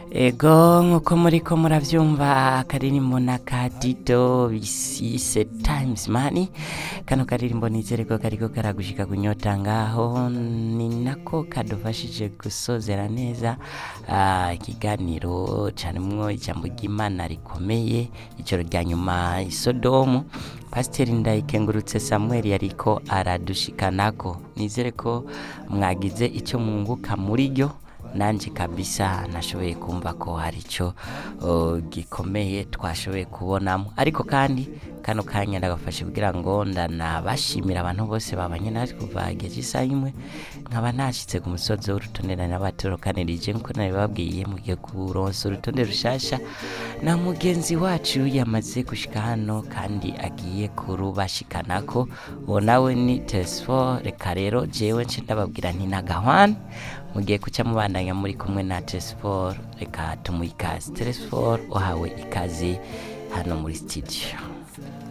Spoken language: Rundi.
ego nk'uko muriko muravyumva akaririmbo na kadido bisise times mani kano karirimbo nizere ko kariko karagushika kunyota ngaho ni nako kadufashije gusozera neza ah, ikiganiro carimwo ijambo ry'imana rikomeye ijoro rya nyuma isodomu pasiteri ndayikengurutse samuel yariko aradushikanako nizere ko mwagize icyo mwunguka muri ryo nanje kabisa nashoboye kumva ko hari icyo uh, gikomeye twashoboye kubonamo ariko kandi kano kanya ndagafashe kugira ngo ndanabashimira abantu bose babanye natwe kuva igihe cy'isaha imwe nkaba nashyitse ku musozi w'urutonde nari nabatorokanirije nkuko nabibabwiye mugiye kuronsa urutonde rushasha na mugenzi wacu yamaze gushika hano kandi agiye kurubashikanako uwo nawe ni tesfo reka rero jewe nce ndababwira nti nagahwane mugiye kuca mubandanya muri kumwe na tesfor reka tumuha ikaze tesfor uhawe ikaze hano muri studio